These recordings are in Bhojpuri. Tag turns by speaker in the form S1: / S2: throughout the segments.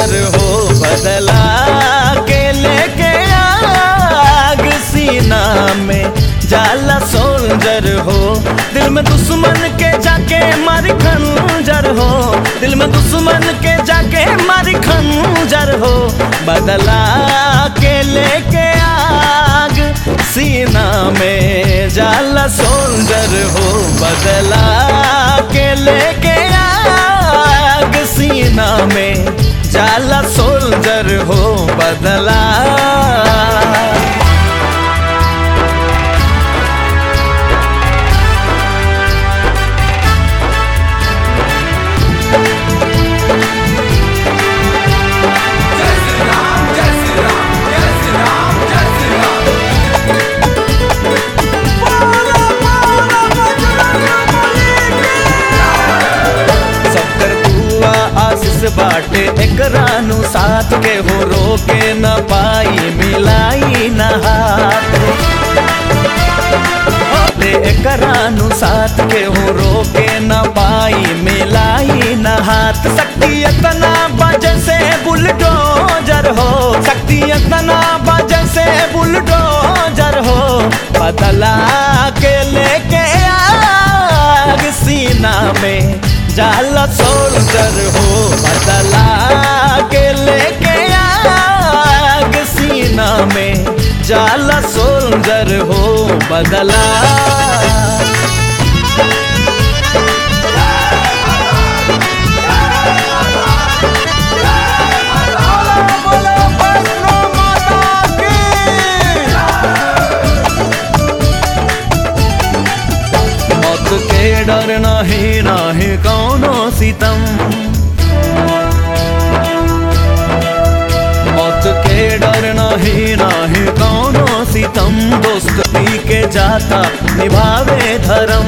S1: सोल्जर हो बदला के लेके आग सीना में जाला सोल्जर हो दिल में दुश्मन के जाके मारी खंजर हो दिल में दुश्मन के जाके मारी खंजर हो बदला के लेके आग सीना में जाला सोल्जर हो बदला के लेके आग सीना में जाला सोल्जर हो बदला सबकर दुआ आशीष बाटे एकरानु साथ के हो रोके न पाई मिलाई न हाथ ले एकरानु साथ के हो रोके न पाई मिलाई न हाथ शक्ति इतना बजे से बुलडोजर हो शक्ति इतना बजे से बुलडोजर हो बदला के लेके आग सीना में जाला सोल्जर हो बदला के लेके आग सीना में जाला सोल्जर हो बदला मौत के डर नहीं नाही कौनो सितम मौत के डर नहीं नाही कौनो सितम दोस्त पी के जाता निभावे धर्म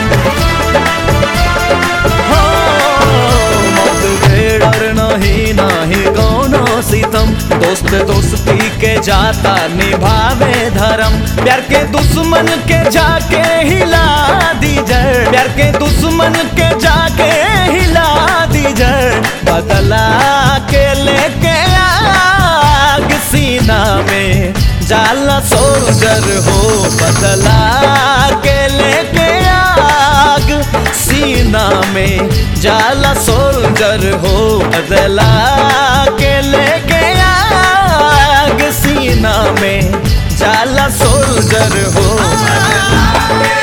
S1: हो, मौत के डर नहीं नाही कौनो सितम दोस्त दोस्ती के जाता निभावे धर्म प्यार के दुश्मन के जाके हिला दी जड़ प्यार के दुश्मन के जाके हिला दी जड़ बदला के लेके आग सीना में जाला सोल्जर हो बदला के लेके आग सीना में जाला सोल्जर हो बदला के लेके आग सीना में जाला सोल्जर हो बदला के